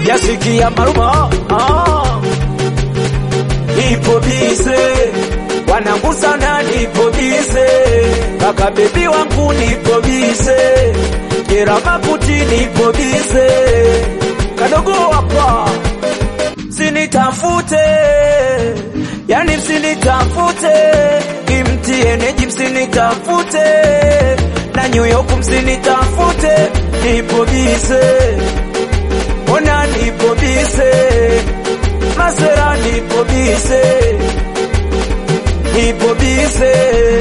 sijasikia maruma ah. Nipo bize wanangu sana, nipo bize kaka bebi wangu, nipo bize jera maputi, nipo bize kadogo hapa, msinitafute yani, msinitafute imtieneji, msinitafute na New York, msinitafute nipo bize, ona nipo bize, masera nipo bize, nipo bize,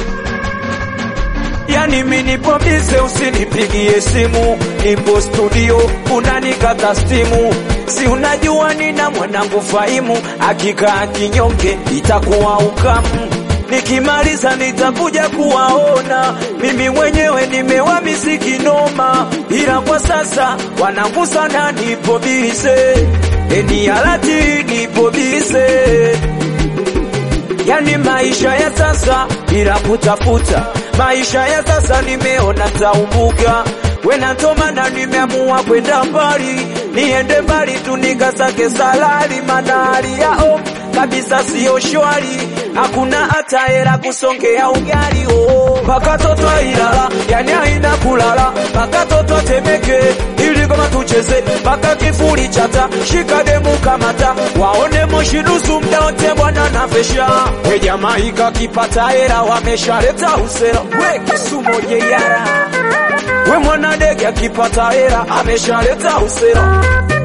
yani mi nipo bize, usinipigie simu, nipo studio, unanikata stimu, si unajua nina mwanangu Faimu, akikaa kinyonge itakuwa ukamu nikimaliza nitakuja kuwaona. Mimi mwenyewe nimewamisi kinoma, ila kwa sasa wanangu sana, nipo bize eni alati, nipo bize yani maisha ya sasa bila kutafuta maisha ya sasa, nimeona taumbuka wenantomana, nimeamua kwenda mbali, niende mbali tu nikasake salari, mana hali yao kabisa siyo shwari, hakuna hata hela kusongea ugali oh. Paka toto Ilala yani haina kulala, paka toto Temeke ili kama tucheze, paka kifuri chata shika demu kamata, waone moshi nusu mda wote bwana na fesha we jamaa ikakipata hela wameshaleta usera we Kisumo jeyara we mwana dege akipata hela ameshaleta usera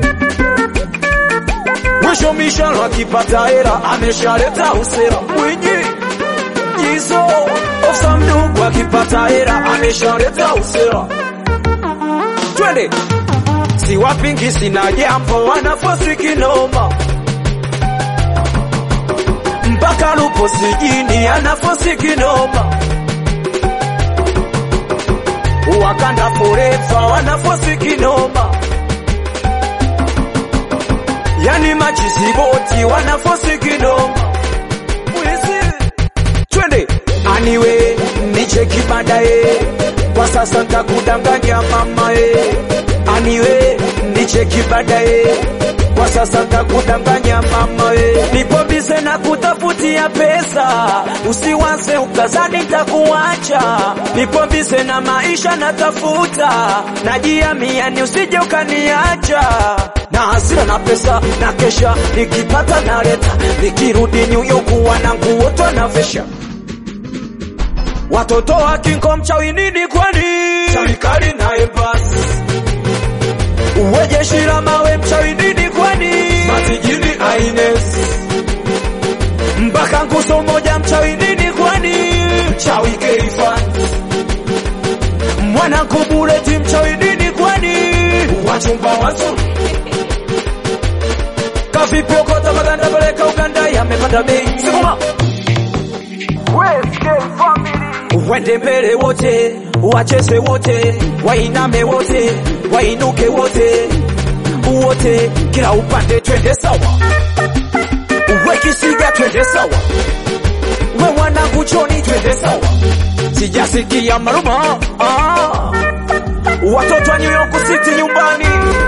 mwisho mishalo akipata hela ameshaleta usera mwinyi jizo ofsa mdugu akipata hela ameshaleta usera twende si wapingi sina jambo wanafosi kinoma mpaka lupo sijini anafosi kinoma wakanda forefa wanafosi kinoma yani machisiboti wanafosi kinoma Wizi. twende aniwe nicheki baadaye kwa sasa ntakudanganya mamae aniwe nicheki baadaye kwa sasa ntakudanganya mamae nipo bize na kutafutia pesa usiwaze ukazani takuacha nipo bize na maisha natafuta najiamiani usije ukaniacha na hasira na pesa na kesha nikipata naleta nikirudi New York wanangu wote wanavesha watoto wa kinko mchawi nini kwani serikali na embasi uwe jeshi la mawe mchawi nini kwani matijini aines mpaka nguzo moja mchawi nini kwani mchawi keifan mwanangu buleti mchawi nini kwani wachumba wazuri kavipokota maganda peleka Uganda yamepanda bei sikuma Wende mbele wote, wacheze wote, wainame wote, wainuke wote, wote, kila upande twende sawa, uwe kisiga twende sawa, we mwanangu choni twende sawa, sijasikia maruma ah. Watoto wa New York City nyumbani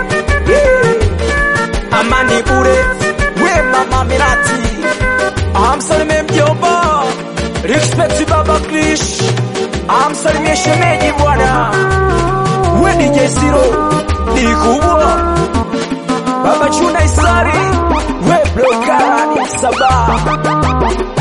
yeah. Amani bure, we mama Mirati, amsalimie mjomba Respect Baba Krish, amsalimie shemeji bwana, we DJ Siro ni kubwa, Baba Chuna Isari, we blokani Sabah